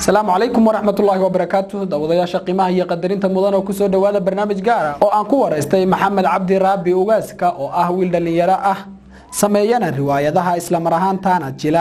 asalaamu calaykum waraxmatullaahi wabarakaatu daawadayaasha qiimaha iyo qadarinta mudan oo kusoo dhowaada barnaamij gaara oo aan ku waraystay maxamed cabdi raabi ugaaska oo ah wiil dhallinyaro ah sameeyana riwaayadaha islamar ahaantaana jila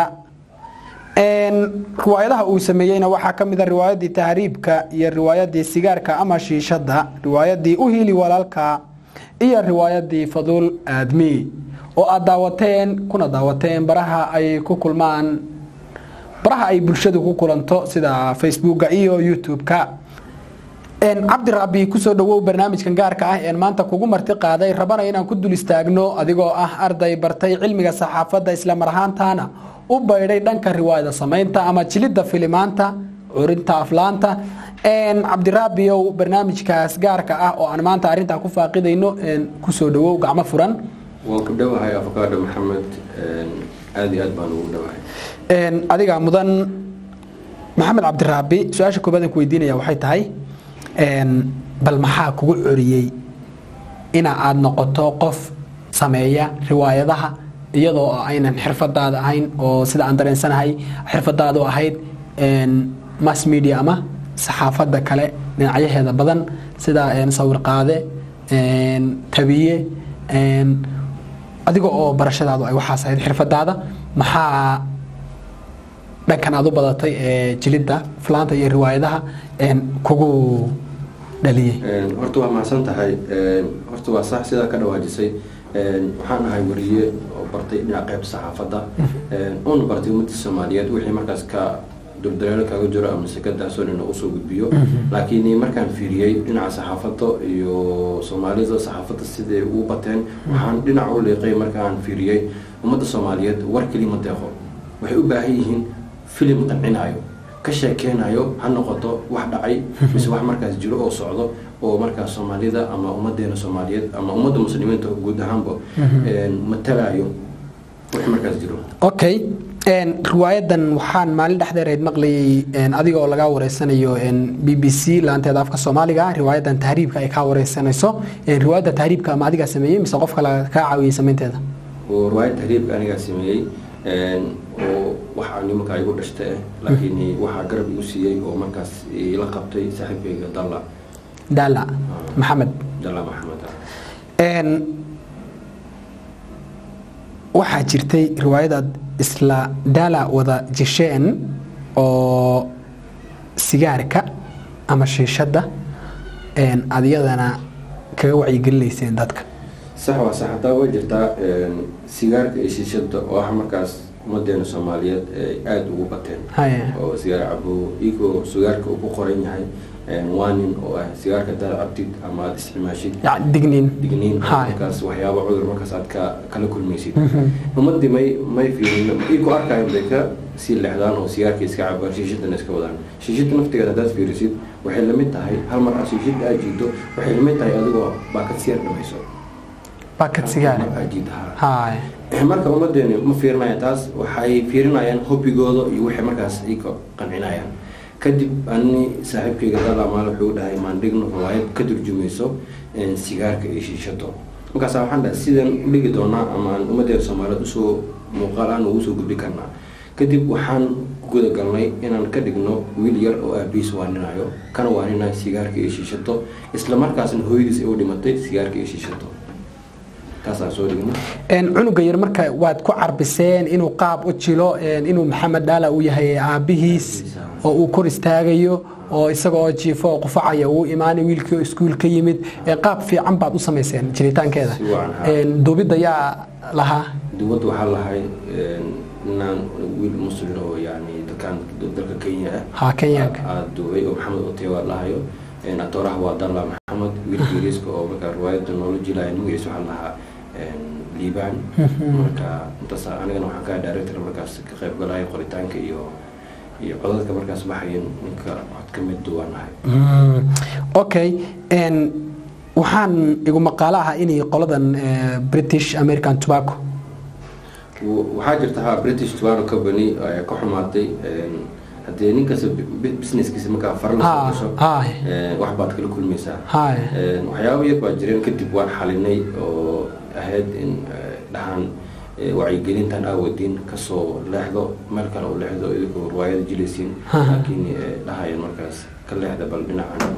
riwaayadaha uu sameeyeyna waxaa ka mid a riwaayadii tahriibka iyo riwaayadii sigaarka ama shiishada riwaayadii u hiili walaalka iyo riwaayadii faduul aadmi oo aad daawateen kuna daawateen baraha ay ku kulmaan baraha ay bulshadu ku kulanto sida facebooka iyo youtube-ka cabdiraabi kusoo dhawow barnaamijkan gaarka ah een maanta kugu marti qaaday rabana inaan ku dul istaagno adigoo ah arday bartay cilmiga saxaafadda islamar ahaantaana u baydhay dhanka riwaayada samaynta ama jilidda filimaanta curinta aflaanta cabdiraabiyow barnaamijkaas gaarka ah oo aan maanta arintaa ku faaqidayno kusoo dhawow gacmo furan waan ku dhowahay afakaadho maxamed aada iyo aad baan ugu dhowahay adiga mudan maxamed cabdiraabi su-aasha koobaadaan ku weydiinaya waxay tahay bal maxaa kugu coriyey ina aada noqoto qof sameeya riwaayadaha iyadoo aynan xirfadaada ahayn oo sida aan dareensanahay xirfadaadu ahayd mass media ama saxaafadda kale dhinacyaheeda badan sida sawir qaade tabiye adiga oo barashadaadu ay waxaas ahayd xirfadaada maxaa dhankan aad u badatay ee jilidda flaanta iyo riwaayadaha kugu dhaliyey horta waa mahadsan tahay horta waa sax sidaa ka dhawaajisay waxaan ahay wariye oo bartay dhinaca qayb saxaafadda una bartay ummadda soomaaliyeed wixii markaas ka duldareelo kaga jiro ama sekadaasoo nina usoo gudbiyo laakiin markaan fiiriyey dhinaca saxaafadda iyo soomaalida saxaafadda siday ugu bateen waxaan dhinac u liiqay markaan fiiriyey ummadda soomaaliyeed war kelima deeqo waxay u baahan yihiin filim qancinayo ka sheekeynayo ha noqoto wax dhacay mise wax markaas jiro oo socdo oo markaas soomaalida ama ummadeena soomaaliyeed ama ummadda muslimiinta guud ahaanba matalayo wax markaas jiro okay riwaayadan waxaan maalin dhexdeerayd maqlayay adiga oo lagaa wareysanayo b b c laanteeda afka soomaaliga riwaayadan tahriibka ay kaa wareysanayso riwaayadda tahriibka ama adigaa sameeyey mise qof kale kaa caawiyey samaynteeda riwaayad tahriibka anigaa sameeyey oo waxaa nimanka igu dhashta ah laakiin waxaa garab igu siiyey oo markaas la qabtay saaxiibkayga dalla daala maxamed dalla maxamed waxaa jirtay riwaayadaad isla daala wada jisheen oo sigaarka ama shiishadda aad iyadana kaga wacyigelinayseen dadka sax waa sax hataa way jirtaa sigaarka iyo shiishada oo ah markaas ummadeena soomaaliyeed ay aada ugu bateen oo sigaar cabo igoo sigaarka uu ku qoran yahay waanin oo ah sigaarka hadaad cabtid ama aada isticmaashid digniin digniin markaas waxyaaba cudur markaas aad ka kala kulmaysid ummadii may may fiirin iku arkayan bay ka sii leexdaan oo sigaarka iska cabaan shiishadana iska wadaan shiishada naftigeeda haddaad fiirisid waxay lamid tahay hal mar aad shiishada aad jiito waxay lamid tahay adigoo baakad siyaar dhamayso baakad sigaar marka ummadeeni ma fiirinayaan taas waxay fiirinayaan hobigooda iyo waxay markaas ika qancinayaan kadib ani saaxiibkayga dalamaal wuxuu dhahay maandhigno riwaayad ka turjumayso sigaarka iyo shiishado markaasa waxaan dhahay sidaan u dhigi doonaa ama aan ummadeena soomaaliyeed usoo muuqaal aan ugu soo gudbi karnaa kadib waxaan guda galnay inaan ka dhigno wiil yar oo aabiis waaninayo kana waaninayo sigaarka iyo shiishado isla markaasna hooyadiis ay u dhimatay sigaarka iyo shiishado cunuga yar marka waad ku carbiseen inuu qaab u jilo inuu maxamed dhaala uu yahay aabihiis oo uu kor istaagayo oo isaga oo jiifo oo qufacaya uu imaanay wiilkii iskuul ka yimid qaab fiican baad u samayseen jiritaankeeda duubidda yaa lahaa duubadda waxaa lahay inaan wiil muslim oo yani dadkan dalka kenya ah kenyaanka aada duubay oo maxamed otewa lahayo atooraha waa dalla maxamed wiilka yariiska oo markaa riwaayadda noola jilaya magaciisa waxaa lahaa liibaan marka intaas anigana waxaan kaa director markaas ka qayb galaya qoritaanka iyo iyo codadka markaas baxayan ninka cod ka mid duwanahay okay waxaan igu maqaalo ahaa inay qoladan british american tobacco waxaa jirta ha british tobacco company ka xumaatay haddee ninkasta businesskiisa markaa fara lasoo gasho wax baad kala kulmaysaa waxyaaba yar baa jireen kadib waan xalinay oo ahayd in dhahaan ee, wacyigelintan aawadiin kasoo leexdo meel kale u leexdo idinkoo riwaayada jilaysiin Aha. laakiin ee, dhahayeen markaas ka leexda bal dhinacan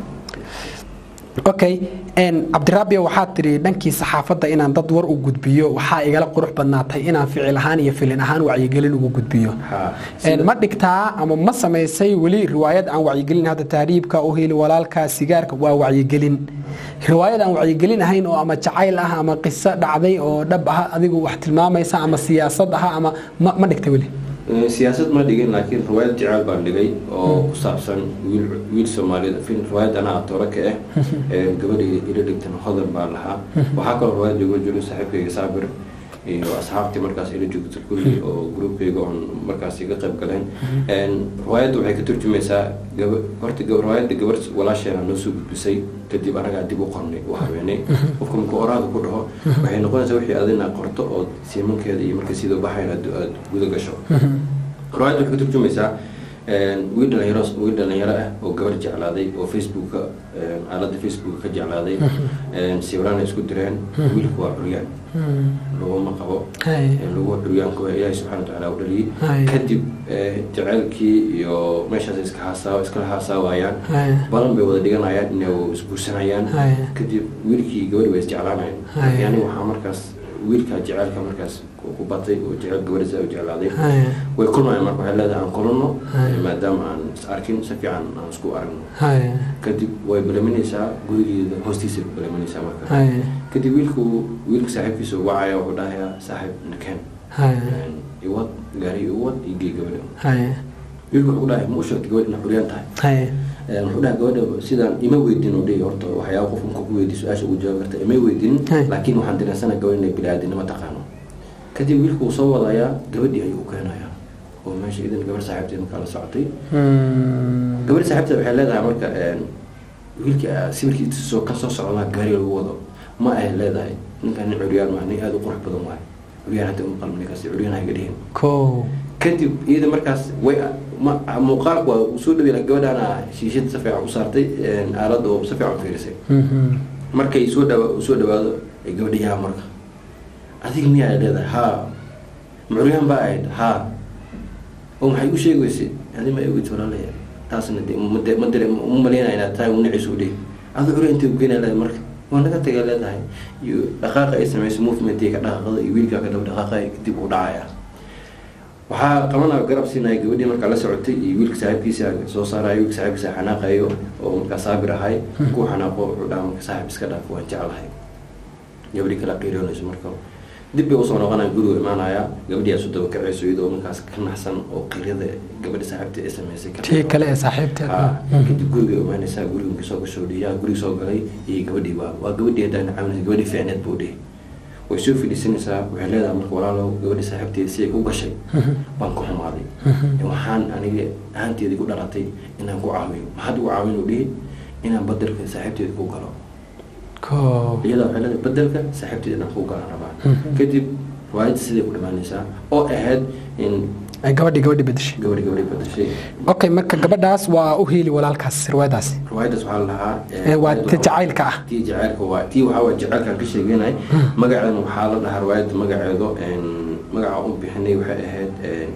okay n cabdiraabiya waxaad tidhi dhankii saxaafadda inaan dad war u gudbiyo waxaa igala qurux badnaatay inaan ficil ahaan iyo filin ahaan wacyigelin ugu gudbiyo ha Een, ma dhigtaa ama ma samaysay weli riwaayad aan wacyigelin hadda tahriibka u heli walaalka sigaarka waa wacyigelin riwaayad aan wacyigelin ahayn oo ama jacayl ah ama qiso dhacday oo dhab ah adigu wax tilmaamaysa ama siyaasad ah ama ma, ma dhigta weli Ee, siyaasad ma dhigin laakiin riwaayad jecel baan dhigay oo ku saabsan wiil wiil soomaaliyeed fin riwaayadana atoore ka ah ee gabadhii ila dhigtan hodan baan lahaa waxaa kaloo riwaayad igu jiro saaxiibkayga saabir iyo asxaabtii markaas ila joogta kulli oo gruubkayga oon markaas iga qayb galeen Een, riwaayadda waxay ka turjumaysaa gaba horta gab- riwaayadda gabar walaasheena noo soo gudbisay kadib anagaa dib u qornay u haweenay qofka markuu oraada ku dhaho waxay noqonaysaa wixii adina qorto oo siimankeeda iyo marka sidoo baxayn aad aad guda gasho riwaayadda waxay ka turjumaysaa een, wiil dhalinyaro wiil dhalinyaro ah oo gabar jeclaaday oo facebooka een, aaladda facebooka ka jeclaaday een, sawiraan ay isku direen wiilku waa curyaan laguma qabo Hay. een, lagu curyaanku waa ilaahi subxana watacaala u dhaliyey Hay. kadib ee, jaceylkii iyo meeshaas iska haasaa iskala haasaawayaan Hay. balan bay wada dhiganayaan inay isguursanayaan Hay. kadib wiilkii gabadhi way isjeclaanayaan Hay. yani waxaa markaas wiilka jecelka markaas ku ku batay oo jecel gabadhiisa u jeclaaday Hay. way kulmayaan marka waxay leedahay aan kulanno Hay. maadaama aan is arkin si fiican aan isku aragno Hay. kadib way balaminaysaa gurigeeda hoostiisa ku balaminaysaa marka Hay. kadib wiilku wiilka saaxiibkiisa uu wacaya wuxuu dhahayaa saaxiib nakeen Hay. iwad gaari iwad iyo gee gabadha Hay. wiilku wuxuu dhahay ma u sheegtay gabadh ina xuryaan tahay Hay. Een, wuxuu dhahay gabadha sidaan ima weydin oo dhihi horta waxyaaba qof marka ku weydiy su-aasha ugu jawaabi karta ima weydin Hey. laakiin waxaan dareensana gabadh inay bini-aadinimo taqaano kadib wiilku wuu soo wadayaa gabadhii ayuu u keenayaa oo meesha idan gabadh saaxiibteed markaa la socotay Hmm. gabadh saaxiibteed waxay leedahay marka een, wiilkii ah, sawirkii soo ka soo socdaa gaari lagu wado ma ay leedahay ninkan nin curyaan maa nin aada u qurux badan waay curyaan hadda uma qalmo ninkaas curyaan hayga dhihin Kow. kadib iyada markaas way ma- muuqaalku waa uu soo dhaweynaa gabadhaana shiishada si fiican u saartay een, aaladda oo si fiican u fiirisay Mhm. markay soo dhawa uu soo dhawaado ay gabadha yaa marka adiga miyaa ay leedahay haa mucuryaan baa ahayd haa oo maxay u sheegi weysay adi ma eegid walaalaya taasna de ma de- ma dare ma malaynaya inaad tahay unaciisa u dhihi adi curyaan intay ugeynaa leedahay marka waa naga tagay leedahay iyo dhaqaaqa ay samayso movementii ka dhaqaaqada iyo wiilkaa ka daba dhaqaaqa dib u dhacaya waxaa qabanaya garab siinaya gabadhii markaa la socotay iyo wiilka saaxiibkiisa soo saarayo wiilka saaxiibkiisa xanaaqayo oo markaa saabir ahay ku xanaaqo wuxuu dhaha marka saaxiib iska dhaaf waan jeclahay gabadhii kala qiiroonayso marka dib bay usoo noqonaya gurigu imaanaya gabadhii asu daba kacayso iyadoo markaas ka naxsan oo qiirada gabadha saaxiibta ay samaysay ka tii kale ee saaxiibteed Ah, kadib guriga imaanaysaa guriga markii soo gasho dhiyaa guriga soo galay iyo gabadhii waa waa gabadhii haddaan caawinaysa gabadhii fiicneed buu dhihi way soo fadhiisanaysaa waxay leedahay marka walaalow gabadhii saaxiibteeda si ay ku gashay baan ku xumaaday waxaan aniga ahaanteeda ku dhalatay inaan ku caawiyo maxaad ugu caawin u dhihi inaan badelka saaxiibteeda ku galo Kow. iyada waxay leedahay badelka saaxiibteeda inaan ku galan rabaa kadib riwaayadda siday ku dhamaanaysaa oo ahayd in Ay gabadhii gabadhii bedeshay gabadhi gabadhi badashay okay marka gabadhaas waa u hiili walaalkaas riwaayadaasi riwaayaddaas waxaa la lahaa Ee, waa ti jacaylka ah tii jacaylka waa tii waxaa waa jacaylkaan ka sheeganay magaceedana waxaa la dhahaa riwaayadda magaceedo een, magaca u bixinay waxay ahayd een,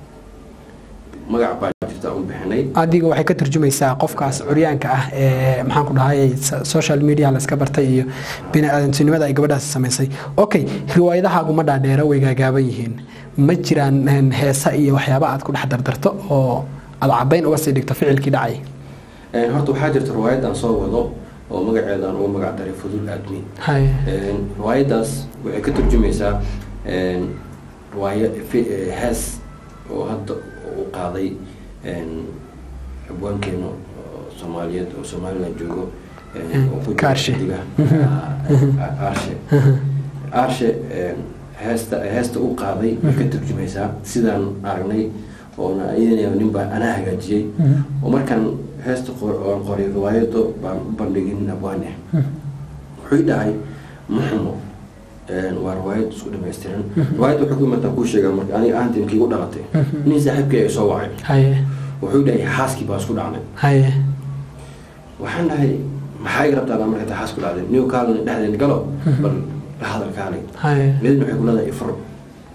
magac baa jirta u bixinay adiga waxay ka turjumaysaa qofkaas curyaanka ah ee maxaan ku dhahay so- social media la iska bartay iyo bini-aadantinimada ay gabadhaas samaysay okay riwaayadahaagu ma dhaadheero way gaagaaban yihiin ma jiraan een, heesa iyo waxyaaba aad ku dhex dardarto oo aad caddayn uga sii dhigto ficilkii dhacay Een, horta waxaa jirta riwaayad aan soo wado oo magaceedaan ugu magac daray fudul aadmi hay Een, riwaayaddaas waxay ka turjumaysaa een, riwaaya fi- ee, hees oo hadda u qaaday een, abwaankeena oo soomaaliyeed oo somaliland joogo een, oo ku jira Kaarshe. xiddiga, ah, aarshe aarshe een, heesta heesta u qaaday way ka turjumaysaa sidaan aragnay oona iyadana nin baa anaa hagaajiyey oo markaan heesta qor- oon qoray riwaayado baan u bandhigin abwaan ah wuxuu dhahay muxumo een, waa riwaayad isku dhamaystiran riwaayad waxay ku imataa kuu sheegaa marka aniga ahantii markii igu dhalatay nin saaxiibkii ay soo wacay haye wuxuu dhahay xaaskii baa isku dhacnay haye waxaan dhahay maxaa iga rabtaa marka ta xaasku dhacday niyo kaalin dhexdeen galo bal la hadal kaalay haye midna waxay ku leedahay ifur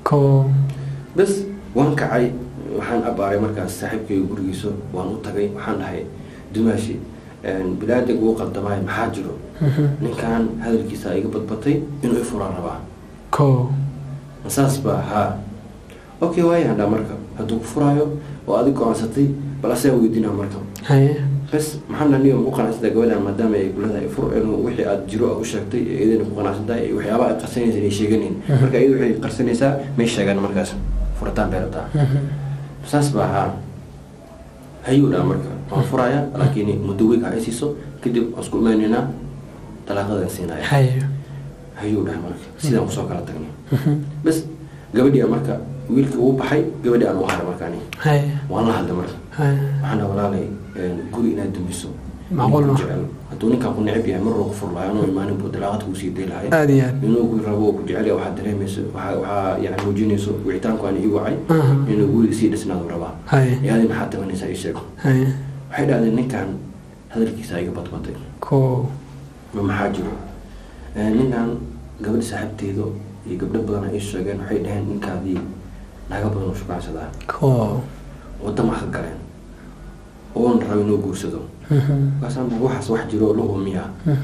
ko bas waan kacay waxaan abaaray markaas saaxiibkayga gurigiisa waan u tagay waxaan dhahay dumaashi bilaadig uu qaldamaay maxaa jiro ninkan hadalkiisa iga badbatay inuu ifuraan rabaa ko saas baa haa okay waayaan dhaa marka hadduu ku furaayo oo adig go-aansatay bal asaga weydiinaa marka haye bas maxaan dhaniyo ku qanacsantahay gabadhan maadaama ay gulada ay fur inuu wixii aad jiro aad u sheegtay ee iyadana ku qanacsantahay waxyaaba ay qarsanaysa inay sheeganin marka iyadu waxay qarsanaysaa may sheegaan markaas furitaan bay rabtaa saas baa haa hayuu dhaa marka waan furaya laakiin muddo weeg ha ay siiso kadib waan isku imeynaynaa talaaqadan siinaya haye hayuu dhaha marka sidaan kusoo kala tagnay bas gabadhii a marka wiilkii uu baxay gabadhii aan u haray markaani haye waan la hadlay marka haye waxaan dhaha walaalay guri inaad dumiso Macquul ma? jecel hadduu ninkaan ku neceb yahay mar roo ku fur lahay anuu imaanin buu dalaaqad kuu sii day lahay aada iyo aad inuu ku rabo oo ku jecel yahay waxaad dareemayso waxaa waxaa yani muujinayso wicitaanku aan ii wacay Aha. inuu guriga sii dhisnaadu rabaa haye yaadi maxaad tabanaysaa ii sheeg haye waxay dhahdeen ninkan hadalkiisa iga badbatay ko ma maxaa jiro Eh, ninkan gabadh saaxiibteedu iyo gabdho badan ay sheegeen waxay dhaheen ninkaadii naga badan u shukaansadaa ko wadama ka galeen oon rabo inuu guursado markaasaan dhahay, waxaas wax jiro la humiya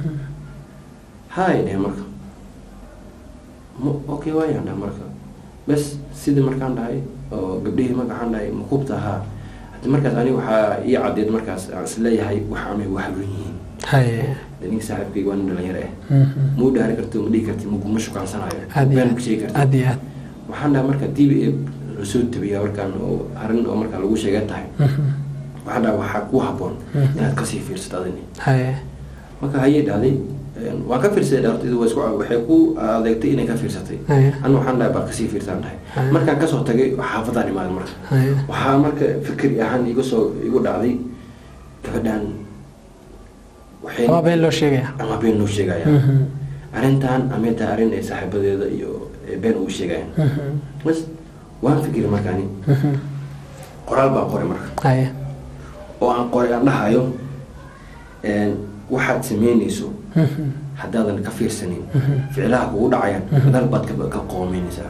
hay dheh marka M- okay waayaan dhahay marka bes sidii markaan dhahay oo gabdhihii magaxaan dhahay makubta haa hadi markaas aniga waxaa ii cadeed markaas aan isleeyahay wax amay wax run yihiin haye de ninka saaxiibkayga waa nin dhalinyaro ah muu dhaari karti ma dhihi karti maguma shukaansanayo aada iyo been aad ku sheegi karti aada iyo aad waxaan dhahay marka dib ee lasoo tabiya markaan oo arrin oo markaa lagu sheega tahay waxaan dhahay waxaa ku haboon inaad kasii fiirsato adini haye marka hayay dhahday waan ka fiirsaday dhaartaydu waa isku waxay ku adeegtay inay ka fiirsatay haye anu waxaan dhahay baa kasii fiirsaan dhahay Haya. markaan kasoo tagay xaafadaan imaaday marka haye waxaa marka fikri ahaan iga soo igu dhacday gabadhan waxay waa been loo sheegaya ama been loo sheegaya Mhm. arrintan amay tahay arrin ay saaxiibadeeda iyo ee been ugu sheegayaan bas waan fikiri markaani qoraal baan qoray marka haye oo aan qoray aan dhahayo een, waxaad sameynayso haddaadan ka fiirsanin ficlaha kugu dhacayaan dal baad ka ka qoomeynaysaa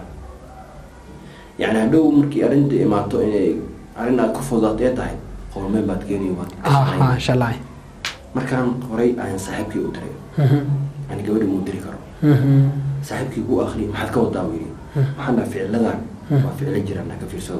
yacni hadhow markii arrinta imaato inay arrin aad ku fududaato ee tahay qoomeen baad keeni waad ka ah shaqayn. shalay markaan qoray ayaan saaxiibkii u diray yani gabadhi muu diri karo saaxiibkii ku akhriyay maxaad ka wadaa buu yidhi waxaan dhaha ficiladan waa ficlo jiraan ha ka fiirsado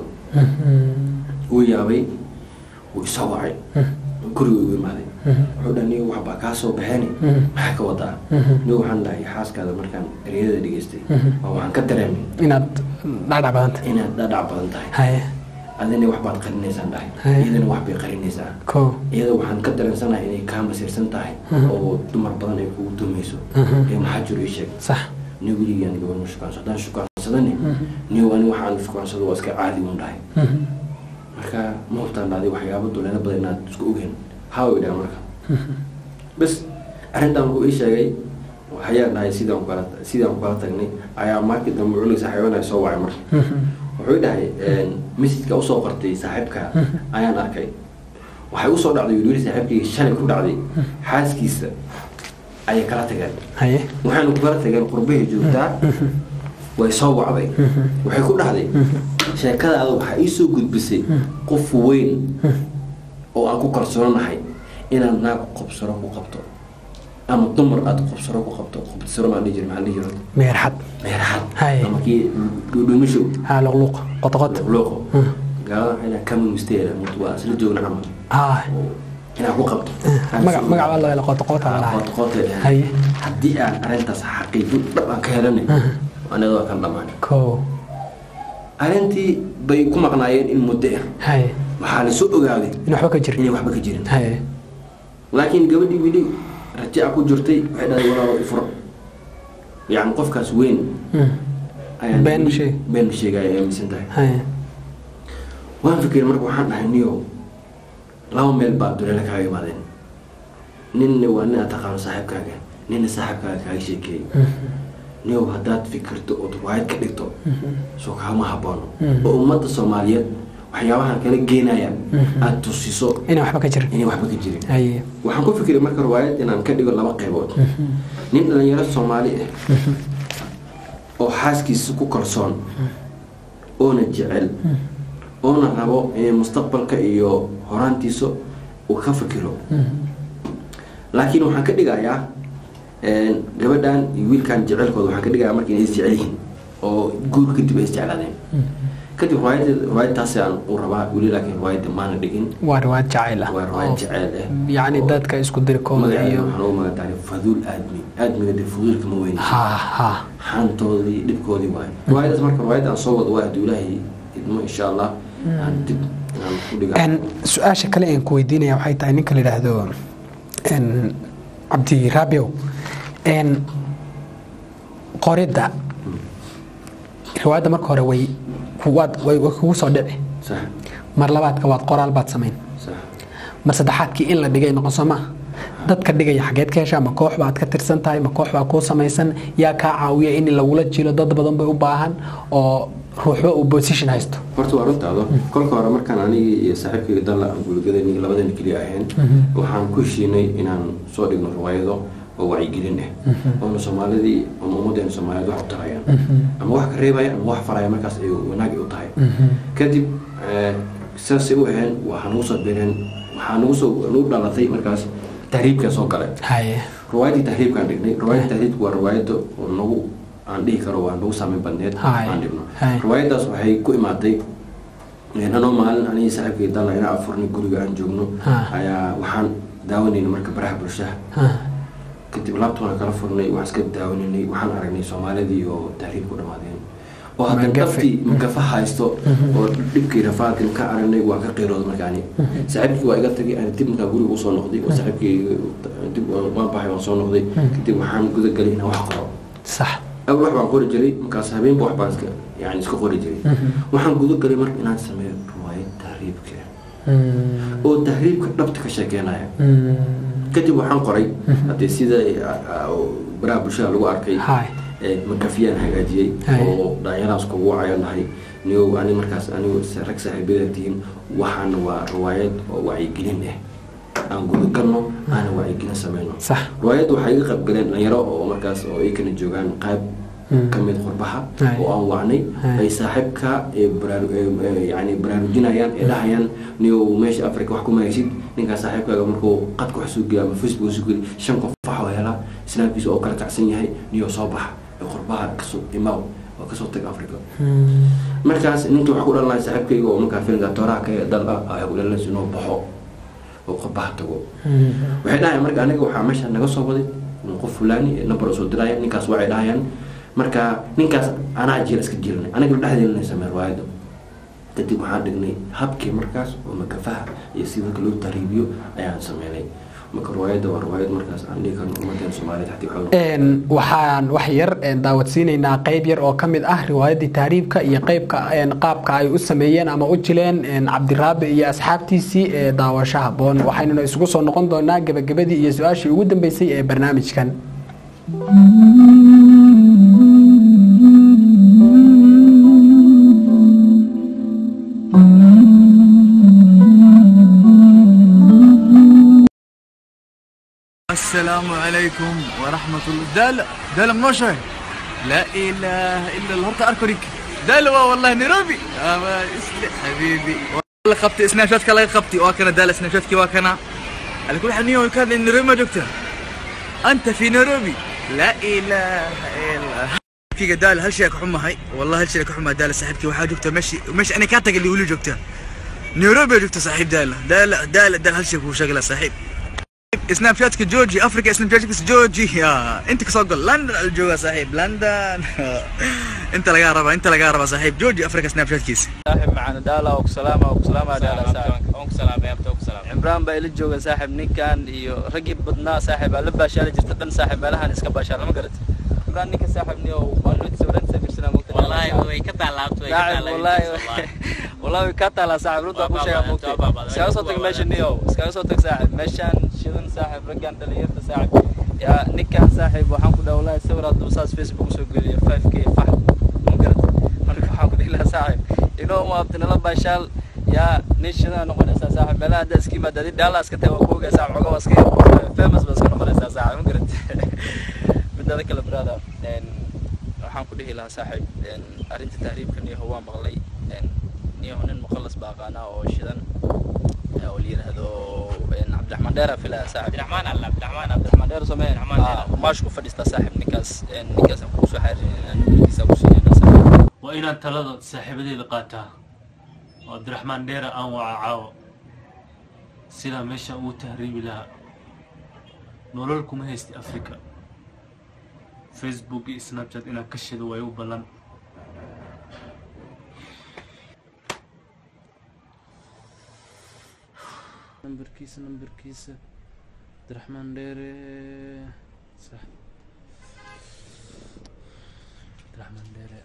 wuu yaabay wuu isoo wacay guriga igu imaaday wuxuu dhaha niyo waxbaa kaa soo baxeen maxaa ka wadaa niyo waxaan dhahay xaaskaada markaan ereyada dhegeystay waa waxaan ka dareemay inaad dhacdhac badanta inaad dhadhac badan tahay haye adina waxbaad qarinaysaan dhahay Haya. iyadana wax bay qarinaysaa ko iyada waxaan ka dareensanahay inay kaa masiirsan tahay oo dumar badan ay kugu dumayso ee maxaa jiro ii sheeg sax ni weligaan gabadh shukaansado haddaan shukaansadani niyo ani waxaan shukaansado waa iska caadi un dhahay marka ma hubtaan dhahday waxyaabo duleelo badan inaad isku ogeen haa way dhaha marka bas arrintan wuxuu ii sheegay hayaan dhahay sidaan ku kala sidaan ku kala tagnay ayaa markii dambe cunug saaxiibana soo wacay marka wuxuu ii dhahay mesajka usoo qortay saaxiibka ayaan arkay waxay usoo dhacday wiil saaxiibkii shalay ku dhacday xaaskiisa ayay kala tageen haye waxaanu ku kala tageen qurbahay joogtaa way soo wacday waxay ku dhahday sheekadaada waxaa ii soo gudbisay qof weyn oo aan ku kalsoonahay inaad naag qobsaro ku qabto ama dumar aad qobsaro ku qabto qobsaro maa dhihi jira maxaa dhihi jira meerxad meeraxad Hay. ama kii dhuudhuumashow haa luqluq qotoqot looqo gaalada waxay dhahaan kama misteera waa isla joogna camal haa inaad ku qabto magac magac baa loo hela qotoqota la dhahay qootqootay dhahaan haye haddii aan arrintaas xaqiiqo dhab aan ka helanay anaga waa kan dhammaanay ko arrintii bay ku maqnaayeen in muddo ah haye waxaa la soo ogaaday in waxba ka jir inay waxba ka jirin haye laakiin gabadhii weli rajaca ku jirtay waxay dhahday walaalo ifuro yacni qofkaas weyn ayaa Been sheeg. been sheegaya ay aaminsan tahay haye waan fikiray marka waxaan dhahay niyo laba meel baa duleelo kaaga imaadeen ninna waa nin aad taqaano saaxiibkaaga ninna saaxiibkaaga kaaga sheekeeyey niyow haddaad fikirto ood riwaayad ka dhigto soo kaama haboono oo ummadda soomaaliyeed waxyaabahan kala geenaya aad tusiso inaan waxba ka jirin inay waxba ka jirin haye waxaan ku fikiray marka riwaayad inaan ka dhigo laba qaybood nin dhalinyaro soomaali ah oo xaaskiisa ku kalsoon oona jecel oona rabo in mustaqbalka iyo horaantiisa uu ka fikiro laakiin waxaan ka dhigayaa een, gabadhan iyo wiilkan jecelkooda waxaan ka dhigayaa marka inay isjecel yihiin oo guur kadib ay isjeclaadeen kadib riwaayad riwaayadtaasi aan u rabaa weli laakiin riwaayadda maana dhigin waa riwaayad jacayl ah waa riwaayad jecel ah yacni oo dadka isku dirkooda magaceeda iyo waxaan ugu magacdaray faduul aadmi aadmiga dee faduulka ma weyn ha ha xaantoodii dhibkoodii waaye riwaayadaas marka riwaayadda aan soo wado waa hadduu ilaahay idmo insha allah aan dib aan ku dhiga En, su-aasha kale aan ku weydiinaya waxay tahay ninka la yidhaahdo en, cabdi raabiow en, qoridda riwaayadda marka hore way waad way way kugu soo dhici sax mar labaadka waad qoraal baad samayn sax mar saddexaadkii in la dhigay noqon soo maa dadka dhigaya xageed ka heshaa ma koox baad ka tirsan tahay ma koox baa kuu samaysan yaa kaa caawiya in lagula jilo dad badan bay u baahan oo ruuxba uu position haysto horta waa runtaado kolka hore markaan anigii iyo saaxiibkayga dalla aan guulgadani labadani keliya ahayn waxaan ku heshiinay inaan soo dhigno riwaayado oo wacyigelin ah oona soomaalidii ama ummadeena soomaaliyeed wax u tarayaan ama wax ka reebaya ama wax faraya markaas ay wanaagi u tahay kadib eh, saasay u aheen waxaa nagu soo bireen waxaa nagu soo nagu dhalatay markaas tahriibkaa soo galay haye riwaayadii tahriibkaan dhignay riwaayadii tahriibku waa riwaayada oo nagu aan dhihi karo waa nagu saameyn badneed Hai. aan dhigno Hai. riwaayadaas waxay ku imaatay een, anoo maalin anigii saaxiibkay dalla inaa afurnay guriga aan joogno Ha. ayaa waxaan daawanayna marka baraha bulshaha Ha. kadib laabtoona kala furnay waxaan iska daawanaynay waxaan aragnay soomaalidii oo tahriib ku dhammaadeen oo haddana Magafe. dhabtii magafa haysto oo dhibkii rafaadkan ka aragnay waa ka qiirooda markaani saaxiibkii waa iga tagay aan dib markaa guriga usoo noqday oo saaxiibkii dib waan baxay waan soo noqday kadib waxaan guda galay inaan wax qoro sax awal wax baan qori jiray markaas habeenba wax baan iska yani iska qori jiray waxaan guda galay marka inaan sameeyo riwaayad tahriibka Mm. oo tahriibka dhabta ka sheekeynaya Mm. kadib waxaan qoray haddii sida ah, ah, baraha bulshada lagu arkay Hai. ee, makafiyaan hagaajiyey Hai. oo dhalinyarahaas kugu wacayo nahay niyow ani markaas anigu sa- rag saaxiibada tihiin waxaana waa riwaayad oo wacyigelin ah aan gudagalno aana wacyigelin sameyno sax riwaayadda waxaa iga qayb galeen dhalinyaro oo markaas oo iyakana joogaan qayb Mm. ka mid qurbaha Hai. oo aan wacnay Hai. ay saaxiibka ee baraaru- ee, ee, yani baraarujinayaan ee dhahayaan niyow meesha africa wax kuma heshid ninkaa saaxiibkaaga markuu qadka wax soo geliya ama facebook soo geli shan qof waxuu helaa islaamkiisa oo kala kacsan yahay niyow soo baxa ee qurbaha kasoo imaaw oo kasoo tag africa Mm. markaas ninka waxaa ku dhalanaya saaxiibkayga oo markaa filmka tooraha ka dal ah ayaa ku dhalanaysa inuu baxo oo qurbaha tago Mm. waxay dhahayaan marka aniga waxaa meesha naga soo waday inuu qof fulani ee number soo diraya ninkaas waxay dhahayaan marka ninkaas anaa jeel iska jiranay aniga dhexdeena samey riwaayadda kadib waxaan dhignay habkii markaas oo makafaha iyo si marka loo tariibiyo ayaan sameynay marka riwaayadda waa riwaayad markaas aan dhihi karno ummadeena soomaaliyeed xatii waxaa Een, waxaan wax yar een, daawadsiinaynaa qayb yar oo ka mid ah riwaayaddii taariibka iyo qaybka een, qaabka ay u sameeyeen ama u jileen een, cabdiraabi iyo asxaabtiisii ee daawasho haboon waxaynuna isugu soo noqon doonaa gebagabadii iyo su-aashii ugu dambeysay ee barnaamijkan السلام عليكم ورحمة الله دال دال منوشة لا إله إلا الله هرتا أركوريك دال والله نيروبي أما اسلي حبيبي والله خبتي سناب شاتك الله خبتي واكنا دال سناب شاتك واكنا على كل حال نيو كان نيروبي ما دكتور أنت في نيروبي لا إله إلا الله دقيقة دال هل شيء حمى هاي والله هل شيء حمى دال صاحبتي وحاجة جبتها مشي مشي أنا كاتك اللي يقولوا جبتها نيروبي جبتها صاحب دال دال دال دال هل شيء هو شغله صاحب سناب شاتك جورجي افريقيا سناب شاتك جورجي يا انت كصقل لندن الجوا صاحب لندن انت لقى ربا انت لقى ربا صاحب جورجي افريقيا سناب شات كيس saaxib macana daala oo ku salaama oo ku salaama daala saaxib on ku salaamay abta ku salaamay cimraan baa ila jooga saaxib ninkan iyo raggii badnaa saaxib aa la baashaali jirta dhan saaxib meelahan iska baashaal ma garat cimraan ninka saaxib niyo maalin sawiraan safirsana mogta wallahi way ka taalaabto way ka saaxib wallahi wallahi way ka taalaa saaxib runta ku sheega mogta Waa baabaaday. iskaga soo tag meesha niyo iskaga soo tag saaxib meeshaan shidan saaxib raggan dhalinyarta saaxib yaa ninkan saaxib waxaan ku dhaha wallahi sawir hadduu saas facebook usoo geliyo 5k fax ma garat marka waxaan ku dhihi lahaa saaxib inoo maabta nala baashaal yaa nin shidaa noqonaysaa saaxib meelaha hadda iska yimaada adii dhaala iska tahay waa ku ogaa saaxib xogaa waa iska famous baa iska noqonaysaa saaxib ma garat midada kale brada waxaan ku dhihi lahaa saaxib arrinta tahriibkan iyo waa maqlay niyo nin mukhalas baa aqaanaa oo shidan ee oo la yidhaahdo een, cabdiraxmaan dheera filaya saaxib cabdiraxmaan alla cabdiraxmaan cabdiraxmaan dheer samee Cabdiraxmaan Dheer. maashku fadhiistaa saaxib ninkaas een, ninkaasaan kugu soo xariirinaa numbarkiisa ku siinayna saaxib waa inaan talada saaxiibadeeda qaataa oo cabdiraxmaan dheera aan waca caawo sidaa meeshaan ugu tahriibi lahaa nolol kuma haysti africa facebook iyo snapchat inaan ka shido way u ballan nambarkiisa nambarkiisa cabdiraxmaan dheere sax cabdiraxmaan dheere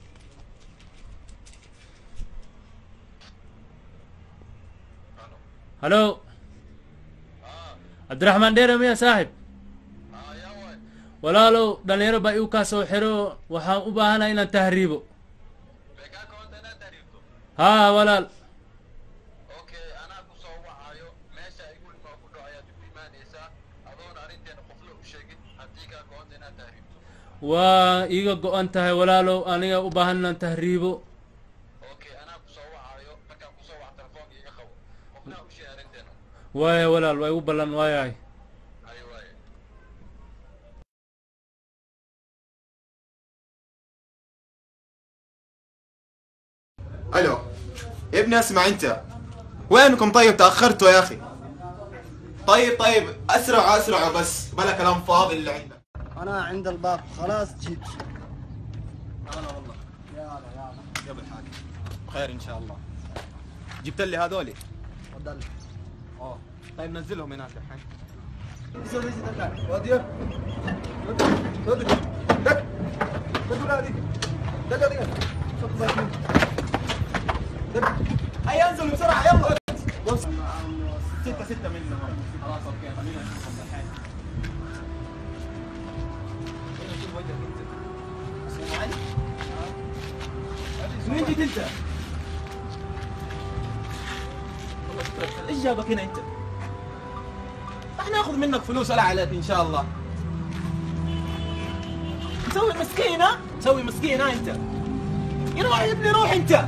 halo cabdiraxmaan dheere miya saaxib walaalow dhalinyaro baa iu kaa soo xiro waxaan u baahanahay inaan tahriibo haa walaal okay anaa ku soo wacayo meesha igu imaa ku dhaco ayaad igu imaanaysaa adoon arrinteena qofna u sheegin haddii kaa goonta inaad tahriibto waa iiga go-an tahay walaalow aniga u baahan inaan tahriibo okay anaa ku soo wacayo markaan ku soo waco telefoonka iga qabo qofna u sheeg arrinteena waaya walaal waa igu ballan waayahay ayo waaye الو يا ابني اسمع انت وينكم طيب تاخرتوا يا اخي طيب طيب اسرع اسرع بس بلا كلام فاضي اللي عندك انا عند الباب خلاص جيت يا ابو الحاج خير ان شاء الله جبت لي هذولي تفضل اه طيب نزلهم هناك الحين هيا انزلوا بسرعه يلا ستة ستة منهم خلاص اوكي خلينا نشوفهم الحين شوف وجهك انت اسمع علي من جيت انت؟ والله شكرا ايش جابك هنا انت؟ راح ناخذ منك فلوس ولا عليك ان شاء الله مسوي مسكين ها؟ مسوي مسكين ها انت؟ يروح يا ابني روح انت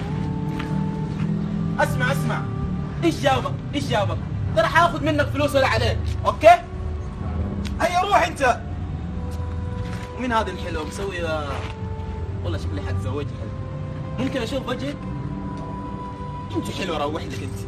اسمع اسمع ايش جابك؟ ايش جابك؟ ترى حاخذ منك فلوس ولا عليك، اوكي؟ هيا روح انت مين هذا الحلو مسوي آه، والله شكلي حتزوجها ممكن اشوف وجهك؟ انت حلوه روح لك انت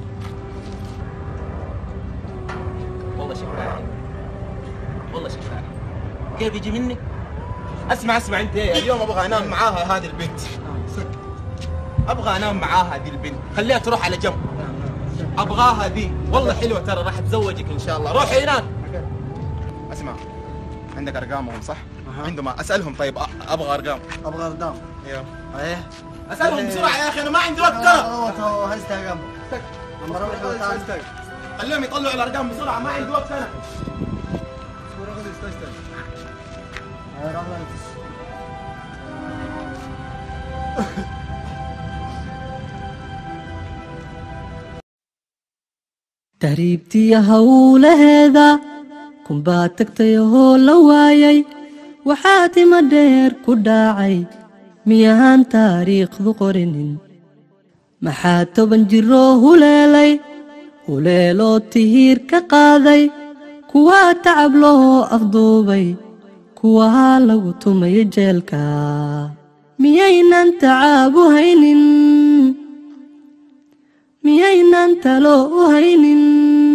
والله شكلها حلو والله شكلها حلو كيف يجي منك؟ اسمع اسمع انت إيه، اليوم ابغى انام معاها هذه البنت ابغى انام معاها هذه البنت خليها تروح على جنب ابغاها ذي والله حلوه ترى راح اتزوجك ان شاء الله روحي هناك اسمع عندك ارقامهم صح؟ عندهم اسالهم طيب أ- ابغى ارقام ابغى ردام ايوه ايه اسالهم بسرعه يا اخي انا ما عندي وقت ترى تو تو هزتها قبل لما اروح وتعال خليهم يطلعوا الارقام بسرعه ما عندي وقت انا tahriibtiya howlaheeda kunbaa tagtay oo la waayay waxaa tima dheer ku dhaacay miyahaan taariikhdu qorinin maxaa toban jiroo huleelay huleeloo tihiir ka qaaday kuwaa tacab loo afduubay kuwaa lagu tumaya jeelka miyaynan tacaabu haynin miyaynan talo u haynin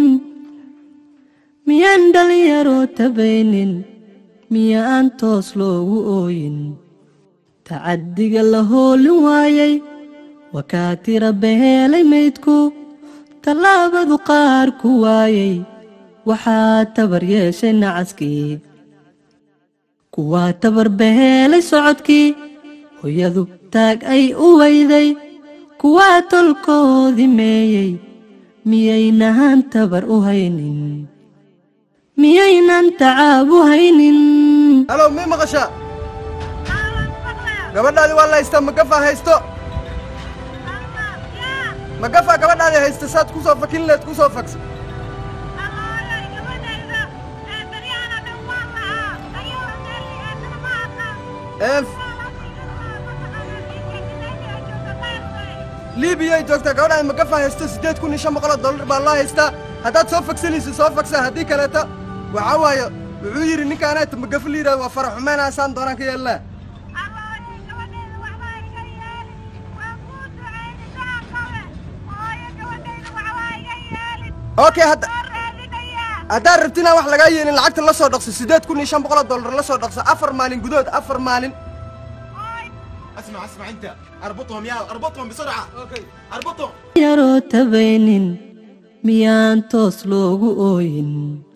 miyaan dhalinyaro tabaynin miyaan toos loogu ooyin tacaddiga la hoolin waayay wakaa tira behelay maydku tallaabadu qaar ku waayay waxaa tabar yeeshay nacaskii kuwaa tabar behelay socodkii hooyadu taag ay u weyday kuwaa tolkoodii meeyey miyaynahan tabar u haynin miyaynan tacaab u haynin halo mii maqashaa gabadhaadi waa la haystaa magafa haysto magafa gabadhaadi haysta saad ku soo fakin leed ku soo faksa liibiyay joogtaa gabadhaan magafa haysto siddeed kun iyo shan boqoloo dollar baa loo haystaa haddaad soo fagsanayso soo fagsa haddii kaleeto waxaa waaye wuxuu yidhi ninkaanaata magafa la yidhahdo waa farax xumeynaa doonaan ka yeelnaa okay hadda haddaad rabti inaan wax lagaa yeelin lacagta la soo dhaqso siddeed kun iyo shan boqoloo dollar la soo dhaqso afar maalin gudahood afar maalin اسمع اسمع انت اربطهم يا اربطهم بسرعه اوكي اربطهم yaroo tabaynin miyaan toos loogu ooyin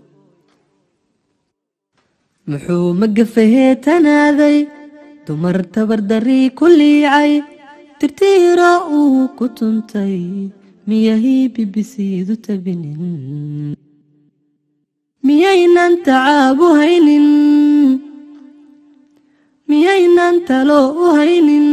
muxuu magafahee tanaaday dumar tabardarii ku liicay tirtiira uu ku tuntay miyahii bibisiidu tabinin miyaynan tacaabu haynin miyaynan talo u haynin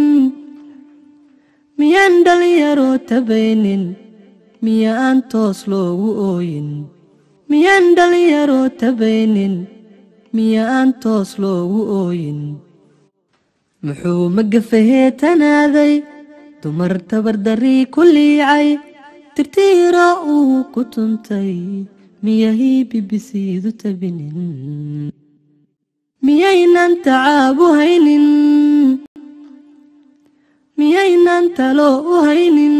miyaan dhalinyaroo tabaynin miya aan toos loogu ooyin miyaan dhalinyaroo tabaynin miya aan toos loogu ooyin muxuu magafahee tanaaday dumar tabardarii ku liicay tirtiira uu ku tuntay miyahii bibisiidu tabinin miyaynan tacaabu haynin miyaynan talo u haynin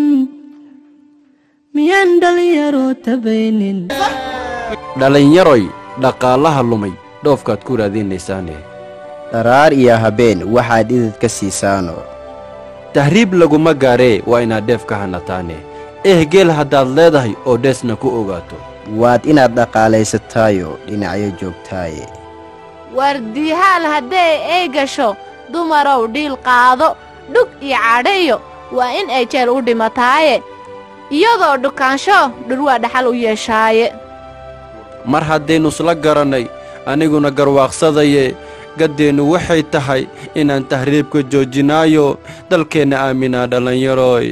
miyaan dhalinyaroo tabaynin dhallinyaroy dhaqaalaha lumay dhoofkaad ku raadinaysaane dharaar iyo habeen waxaad idid ka siisaano tahriib laguma gaaree waa inaad dheef ka hanataane eh geel haddaad leedahay oo dheesna ku ogaato waad inaad dhaqaalaysataayo dhinacyo joogtaaye wardiihaal hadday ay gasho dumarow dhiil qaado dhug iyo cadhayo waa in ay jeel u dhimataaye iyadoo dhukaansho dhurwaa dhaxal u yeeshaaye mar haddaynu isla garannay aniguna garwaaqsadaye gaddeennu waxay tahay inaan tahriibka joojinaayo dalkeenna aaminaa dhallinyaroy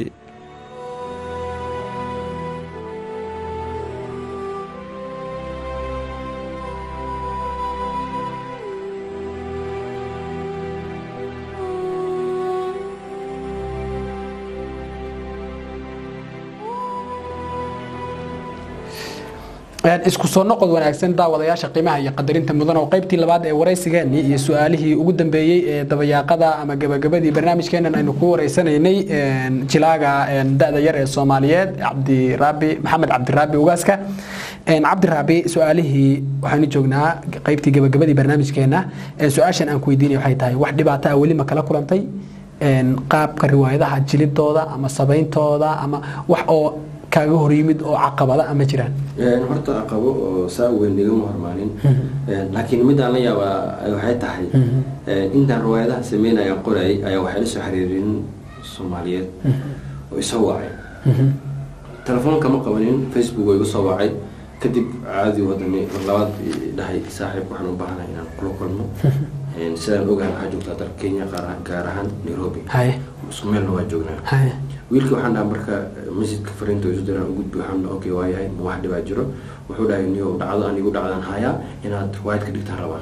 isku soo noqod wanaagsan daawadayaasha qiimaha iyo qadarinta mudan oo qaybtii labaad ee waraysigeenii iyo su-aalihii ugu dambeeyey ee dabayaaqada ama gabagabadii barnaamijkeenan aynu ku wareysanaynay jilaaga da-da yar ee soomaaliyeed cabdiraabi maxamed cabdiraabi ugaaska cabdiraabi su-aalihii waxaanu joognaa qaybtii gabagabadii barnaamijkeena su-aashan aan ku weydiinay waxay tahay wax dhibaato ah weli ma kala kulantay qaabka riwaayadaha jilidooda ama sabayntooda ama wax oo kaaga hor yimid oo caqabada ama jiraan horta aqabo oo saa weyn igama hormaanin laakiin midaan la yaabaa waxay tahay intaan riwaayadaha sameynaya qorayay ayaa waxay la soo xiriirin soomaaliyeed oo isoo wacay telefoonka ma qabanin facebook oo igu soo wacay kadib caadi wadani labaad dhahay saaxiib waxaan u baahanahay inaan kula kulmo sidaan ogahay waxaa joogtaa dalka kenya gaar ahaan nairobi isku meelna waa joognaa wiilkii waxaan dhaha marka masjidka fariinta isu diraan u gudbi waxaan dhaha okay waa yahay ma wax dhibaa jiro wuxuu dhahay niyo dhacdo anigu dhacdaan hayaa inaad riwaayad ka dhigtaan rabaa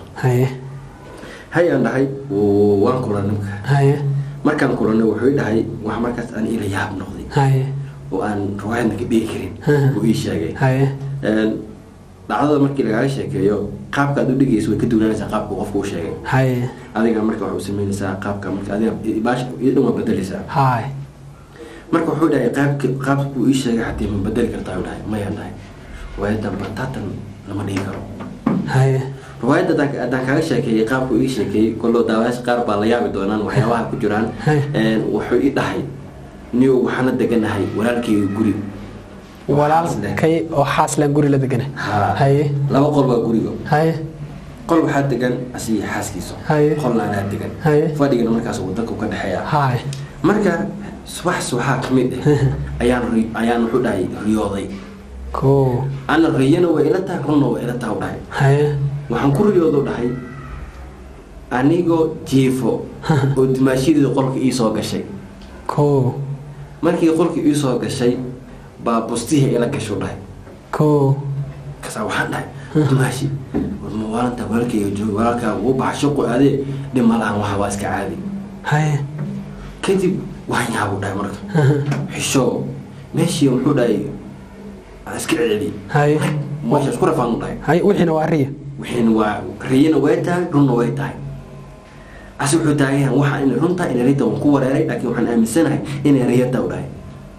hay aan dhahay waan kulan nimka markaan kulanay wuxuu i dhahay wax markaas aan ila yaab noqday oo aan riwaayadna ka dhigi karin buu ii sheegay dhacdada markii lagaaga sheekeeyo qaabka aad u dhigayso way ka duwanaanaysaa qaabka qofku u sheegay adiga marka waxay u sameynaysaa qaabka marka adiga baash iyo dhan waa bedelaysaa marka wuxuu dhahay qaabka qaabkuu ii sheegay xatii ma bedeli kartaa u dhahay mayaan dhahay riwaayadan bataatan lama dhigi karo riwaayadda haddaan kaaga sheekeeyey qaabkuu ii sheekeeyey kollo daawayaasha qaar baa la yaabi doonaan waxyaabaha ku jiraan wuxuu ii dhahay niyo waxaana deganahay walaalkeyga guri walaalkay oo xaaslan guri la degana haye laba qol baa guriga haye qol waxaa degan asiga xaaskiisa qolna anaa degan fadhigana markaas wadanka ka dhexeeya haye marka subax subaxaa ka mid ah ayaan ayaan wuxuu dhahay riyooday ko ana riyana waa ila tahay runna waa ila tahay u dhahay haye waxaan ku riyoodo dhahay anigoo jiifo oo dimaashadeeda qolka ii soo gashay ko markii qolka ii soo gashay baa bustihii ila gasho dhahay ko kasaa waxaan dhahay dumaashi war ma waalantaa walaalkayga jooga walaalkaa wuu baxa shaqo adee dhib ma lahan waxa waa iska caadi haye kadib waan yaabu dhahay marka xisho meeshii muxuu dhahay aan iska celceli haye meesha isku rafaan u dhahay haye wixiina waa riya wixiina waa riyana way tahay runna way tahay ase wuxuu taagan yahay waxaa inay runta inay riyada waan ku wareeray laakiin waxaan aaminsanahay inay riyada u dhahay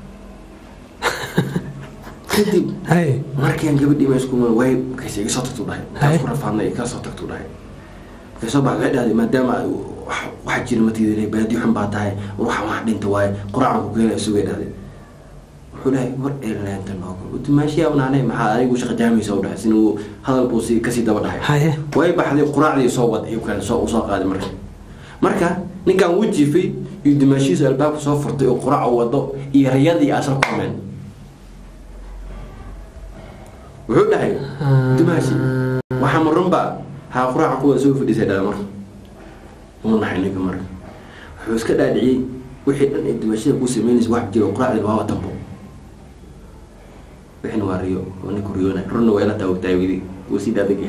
kadib haye markaan gabadhii ma isku way markays iga soo tagtu dhahay markaan isku rafaadnay iga soo tagtu dhahay markay soo baxday waxay dhahday maadaama ay wax- waxa jira matiidinay baadi xun baa tahay ruuxa wax dhinta waaye quraacan ku keenaya sugay dhahday wuxuu dhahay war eeleenta nooga dimaashiyaa unaanay maxaa adigu shaqa jaamaysa u dhahay sina uu hadalkuu si kasii daba dhahay haye way baxday quraacdii soo wad ayuu kale soo usoo qaaday marka marka ninkan wuu jiifay iyo dimaashihiisa albaabka soo furtay oo quraac wado iyo riyadii asal kulmeen wuxuu dhahay dimaashi waxaa marunba haa quraaca kuwa soo fadhiisay dhala marka uu naxay ninka marka wuxuu iska dhaadhiciyey wixii dhan ee dimaashida ku sameynaysa wax jiro quraacdii waa watanbo wixina waa riyo oo ninku riyoona runna waa ila taawagtahay wili wuu sii dhaadagya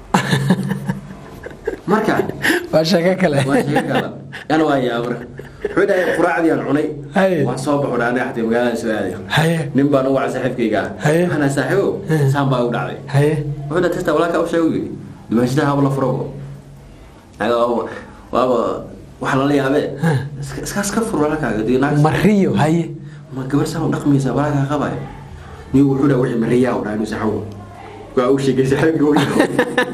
marka waa sheeko kale waa sheeko kale yana waa yaa marka wuxuu dhahay quraacdii aan cunay waan soo baxo dhaanay xatay magaalada soo aaday haye nin baan u wacay saaxiibkayga ah Haye. waxaana saaxiibo saan baa u dhacday haye wuxuu dhahay testa walaalkaa u sheeg u yidhi dimaashida haba la furo aga waaba waaba waxa lala yaabee iska iska iska fur walaalkaaga dee naag ma riyo haye ma gabar saan u dhaqmaysaa walaalkaa qabaya niyo wuxuu dhahay wixii mariyaa u dhahay inu saxaabo waa u sheegay saaxiibkii u yaabay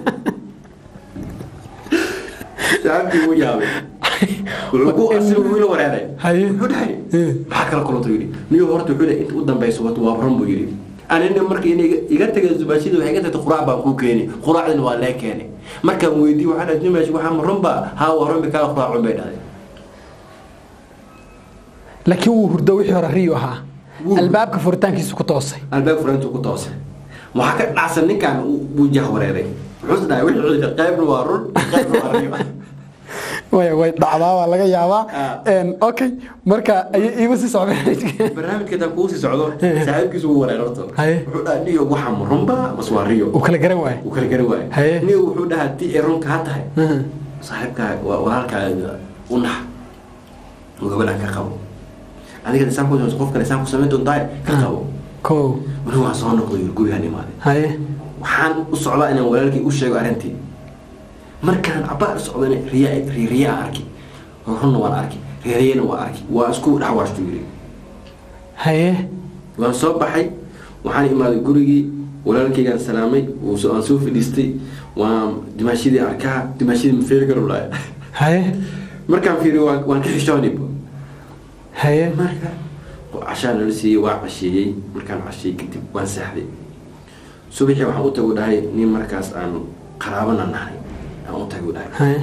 saaxiibkii u yaabay wuxuu ku asiga wiila wareeray haye wuxuu dhahay maxaa kala kulantay yidhi niyo horta wuxuu dhahay inta u dambaysa wato waa run buu yidhi anina marka inay iga- iga tagay zubaashida waxay iga tagtay quraac baan kuu keeni quraacdina waa lee keenay markaan weydiiye waxaa dhahay dimaashi waxaa ma run baa haa waa run bay kaa quraacun bay dhahday laakiin wuu hurdo wixii hore riyo ahaa albaabka furitaankiisu ku toosay albaab furantu ku toosay waxaa ka dhacsan ninkan buu jah wareeray wuxuu dhahay wixii cudurka qaybna waa run qaybna waa riyo way way dhacdaa waa laga yaabaa Een, okay marka ayay iigu sii socdeen barnaamijka taa kuu sii socdo saaxiibkiisu wuu wareer horta wuxuu dhahay niyo waxaa ma runba mas waa riyo uu kala garan waayo uu kala gari waayo Haye. niyo wuxuu dhahaa haddii ay run kaa tahay saaxiibkaa waa walaalkaaga u nax oo gabadhan ka qabo adiga isaan ku qof kale isaan ku samayn doontaa ka qabo ko weli waan soo noqday yiri gurigaan imaaday haye waxaan u socdaa inaan walaalkii u sheego arrintii markaan cabaar socdana riya riya aan arki runna waan arki riyana waan arki waa isku dhaxwaashtu yiri haye waan soo baxay waxaan imaaday gurigii walaalkaygaan salaamay wuu soo- waan soo fadhiistay waan dimaashidii arkaa dimaashidii ma fiiri karo dhahay haye markaan fiiriyo waan waan ka xishoonib haye marka cashaa nala siiyey waa casheeyey markaan casheeyey kadib waan seexday subaxii waxaan u tagu dhahay nin markaas aan qaraabana nahay aan u tagu dhahay haye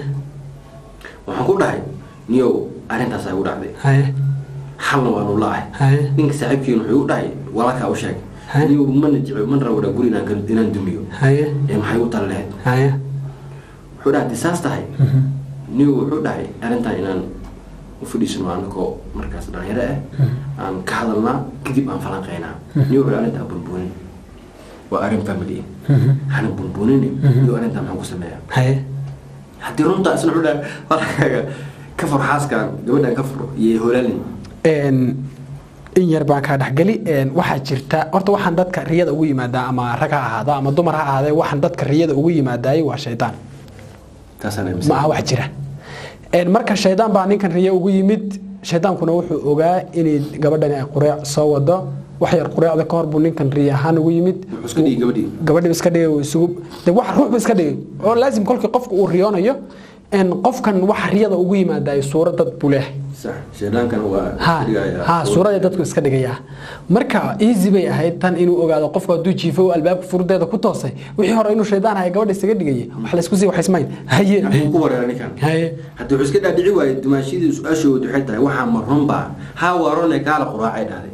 waxaan ku dhahay niyow arrintaas ay u dhacday haye xalna waanu la-ahay haye ninka saaxiibkiin wuxuu u dhahay walaalkaa u sheeg niyow mana jecel mana rabo dhaa guri inaan ka- inaan dumiyo haye ee maxay u tala lahayd haye wuxuu dhahay haddii saas tahay niyow wuxuu dhahay arrintan inaan u fadhiisano anakoo markaas dhalinyaro ah aan ka hadalnaa kadib aan falanqeynaa niyow wuxuu arrintaa bunbuunin waa arrin family hana bunbuunin niyow arrintaa maxaan ku sameeyaa haye haddii runtaa isna wuxuu dhahay walaalkaaga ka fur xaaskan gabadhan ka fur iyo holaalin Een, in yar baan kaa dhexgeli Een, waxaa jirta horta waxaan dadka riyada ugu yimaadaa ama rag ha ahaado ama dumar ha ahaadee waxaan dadka riyada ugu yimaadaayay waa shaydaan taasaan ma aha wax jira Een, marka shaydaan baa ninkan riyo ugu yimid shaydaankuna wuxuu ogaa inay gabadhani ay qureec soo wado wax yar qureecda ka hor buu ninkan riyo ahaan ugu yimid wuxuu iska dhigi gabadhii gabadhiba iska dhigay uu isugu de wax ruuxba iska dhigay oo laasim kolkii qofka uu riyoonayo een qofkan wax riyada ugu yimaadaay suurad dad buu leeyahay sax sheedaankana waa ha dhigayaa. ha suurada dadku iska dhigayaa marka easy bay ahayd tan inuu ogaado qofku hadduu jiifo oo albaabka furdeeda ku toosay wixii hore inuu shaydaan haya gabadha isaga dhigayay wax laysku sii waxaysmayn haye Wuxuu ku wareera ninkan haye haddii wuxuu iska dhaadhici waayey dumaashidii su-aashoodu waxay tahay waxaa ma runbaa haa waa rune kaala quraacay dhahday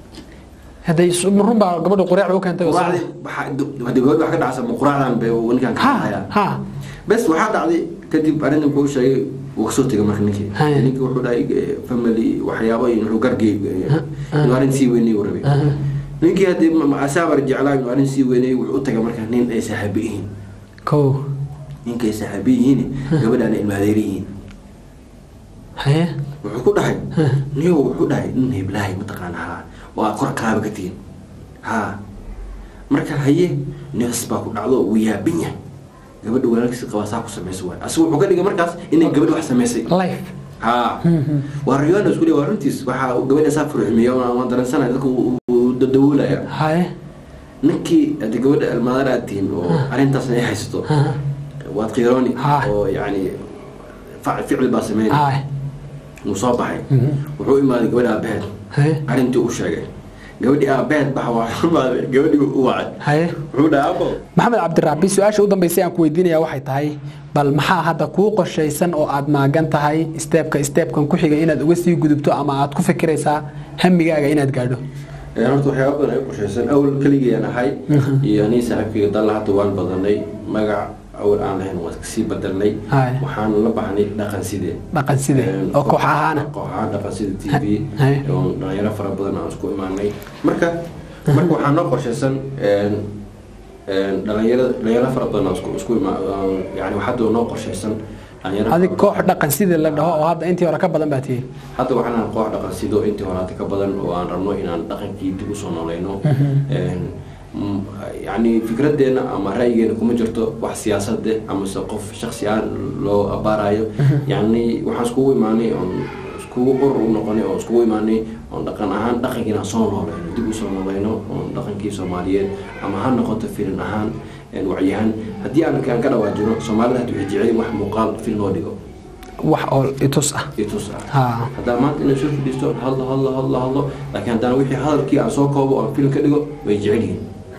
hadday run baa gabadha qureec u keentay oo quraacdii waxaa haddii gabadhi wax ka dhacsa ma quraacdan bay uu ninkan ka dhacaya ha bes waxaa dhacday kadib arrintan wuxuu sheegay wuu kasoo tegay marka ninkii Haya. ninkii wuxuu dhahay eh, family waxyaabo in wuxuu gargay inuu arrin sii weynay uu rabay ninkii haddii asaabar jeclaa inuu arrin sii weynay wuxuu u tagay marka nin ay saaxiibo yihiin ko ninka ay saaxiibo yihiin gabadhaana ilmaadeer yihiin haye wuxuu ku dhahay niyo wuxuu dhahay nin heblaahay mataqaana haa oo aad kor kaaba ka tihin haa marka haye neefs baa ku dhacdo wuu yaabin yahay gabadha walaalkiisa qabaa saa ku samaysa waay asigu wuxuu ka dhigay markaas inay gabadha wax samaysay life haa waa riyoona isku leeyahay waa runtiis waxaa gabadha saa furxumiya waan dareensanaya dadka uu dadawoolaya haye ninkii hadii gabadha almaadar aad tihin oo arrintaasna ay haysato waad qiirooni oo yani fac- ficil baa sameynay haye wuu soo baxay wuxuu imaaday gabadha aabaheed arrintii u sheegay gabadhii aabaheed baxa waa imaaday gabadhii u wacay haye wuxuu dhahay abo maxamed cabdiraabi su-aasha u dambeysay aan ku weydiinaya waxay tahay bal maxaa hadda kuu qorshaysan oo aad maagan tahay steebka steebkan ku xiga inaad uga sii gudubto ama aad ku fikiraysaa hamigaaga inaad gaadho Ee, horta waxyaaba badan ay u qorshaysan awal keligayaan ahay iyo anii saaxiibkayga dalla hadda waan badanay magac awal aan lahayn waan kasii bedelnay Haye. waxaan la baxnay dhaqan sidee dhaqan sidee oo koox ahaana koox ahaan dhaqan sida t v Haye. oo dhalinyaro fara badan aan isku imaanay marka marka waxaa noo qorshaysan een, een, dhalinyaro dhalinyaro fara badan aan isku isku imaa aan- yani waxaa noo qorshaysan dhalinyaro adig koox dhaqan sidii la dhaho oo hadda intii hore ka badan baa tihi hadda waxaan nahay koox dhaqan sido intii horaata ka badan oo aan rabno inaan dhaqankii dib usoo noolayno Een, mm, yacni fikradeena ama ra'yigeena kuma jirto wax siyaasade amase qof shaksi aan loo abaarayo yacni waxaan iskugu imaanay oon iskugu urur u noqonay oo iskugu imaanay oon dhaqan ahaan dhaqankiina aan soo noolayno dib usoo noolayno oon dhaqankii soomaaliyeed ama ha noqoto filin ahaan een, wacyihaan haddii aan aan ka dhawaajino soomaalida hadda waxay jecel yihiin wax muuqaal film loo dhigo wax oo itus ah itus ah ha haddaan maanta inaan soo fadhiisto hadlo hadlo hadlo hadlo laakiin haddaan wixii hadalkii aan soo koobo oo film ka dhigo way jecel yihiin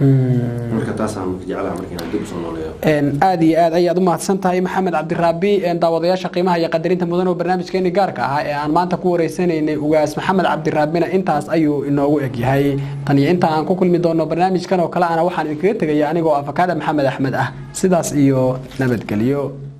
marka taasaan marka jeclaha marka inaan dib usoo nooleeyo Een, aad iyo aad ayaad u mahadsan tahay maxamed cabdiraabi een, daawadayaasha qiimaha iyo qadarinta mudan oo barnaamijkeeni gaarka ahaa ee aan maanta ku wareysanaynay ugaas maxamed cabdiraabina intaas ayuu inoogu egyahay tan iyo inta aan ku kulmi doono barnaamijkan oo kale ana waxaan idinkaga tegaya anigoo afakaada maxamed axmed ah sidaas iyo nabadgelyo